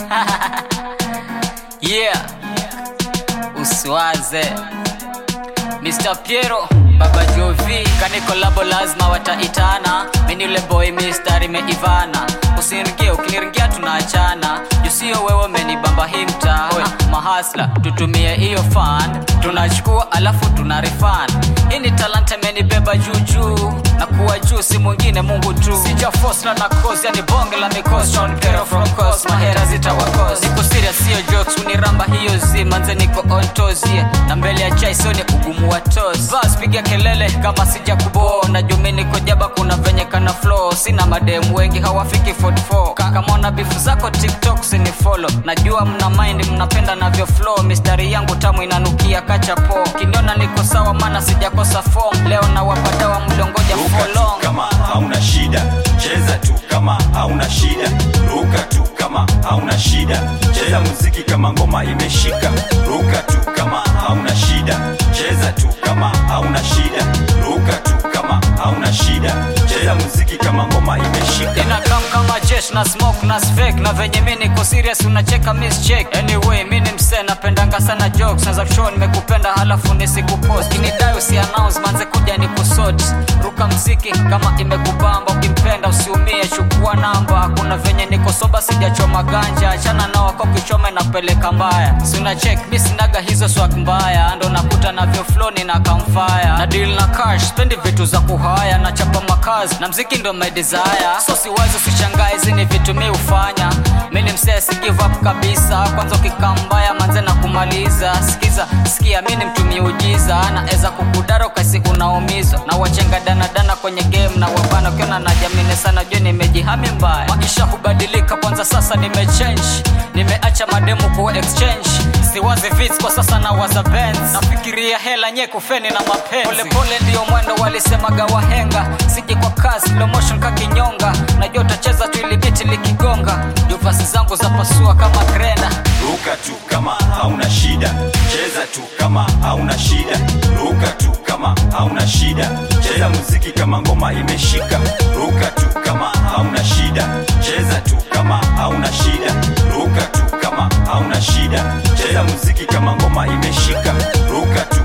yeah uswaze Mr. Piero Baba Jovi kaniko labo lazima wataitana mini ule boy mistari meivana usiniringie ukiniringia tunaachana jusio wewe umenibamba hii mtaa mahasla tutumie hiyo fan tunachukua alafu tuna refund hii ni talanta imenibeba juujuu na kuwa juu si mwingine mungu tu sija fosla na cause yani bonge la mikosi Sean Pero from coast mahera zitawakos niko serious sio jokes uniramba hiyo zi manze niko on toes yeah. na mbele ya chai sio ni ugumu wa toes bas piga kelele kama sija kubo na jumi niko jaba kuna venye kana flow sina mademu wengi hawafiki 44 kaka mona bifu zako tiktok sini follow najua mna mind mnapenda navyo flow mistari yangu tamu inanukia kachapo kiniona niko sawa maana sijakosa form leo na wapadawa mliongoja ruka for tu long kama hauna shida cheza tu kama hauna shida ruka tu kama hauna shida cheza muziki kama ngoma imeshika ruka tu kama hauna shida cheza tu kama hauna shida ruka tu kama hauna shida cheza muziki kama ngoma imeshika inakam kama jesh na smoke na fake na venye mi niko serious unacheka miss check anyway mi ni msee napendanga sana jokes naza show nimekupenda halafu nisikupost kinidai usi announce manze kuja ni kusot ruka mziki kama imekubamba ukimpenda usiumie chukua namba kuna venye niko soba sijachoma ganja achana nao wako kichoma inapeleka mbaya sina check mi sinaga hizo swag mbaya ndo nakuta navyo flow nina kamfaya na deal na cash spendi vitu za kuhaya na chapa makazi na mziki ndo my desire so siwazi usishangae hizi ni vitu mi hufanya mi ni msee si give up kabisa kwanza ukikaa mbaya manze na kumaliza sikiza sikia mi ni mtumie ujiza naeza kukudara ukasi unaumizwa na wachenga danadana kwenye game na wabana ukiona na jamini sana juu nimejihami mbaya maisha hubadilika kwanza sasa nimechange nimeacha mademu kuwa exchange siwazi vits kwa sasa na waza Benz nafikiria hela nye kufeni na mapenzi polepole ndiyo mwendo walisemaga wahenga siji kwa kasi slow motion kakinyonga najua utacheza tu ili biti likigonga juvasi zangu za pasua kama grenda ruka tu kama hauna shida cheza tu kama hauna shida ruka tu kama hauna shida cheza muziki kama ngoma imeshika ruka tu kama hauna shida cheza tu kama hauna shida ruka tu kama hauna shida cheza muziki kama ngoma imeshika ruka tu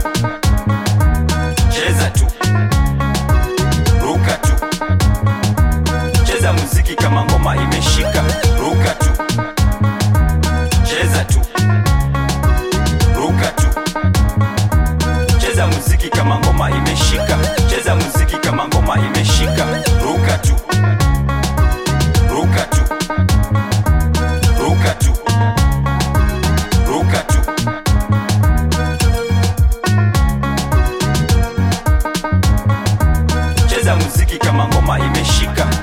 cheza tu ruka tu cheza muziki kama ngoma imeshika ruka tu cheza tu ruka tu cheza muziki kama ngoma imeshika cheza muziki kama ngoma imeshika ruka tu ruka tu ruka tu ruka tu cheza muziki kama ngoma imeshika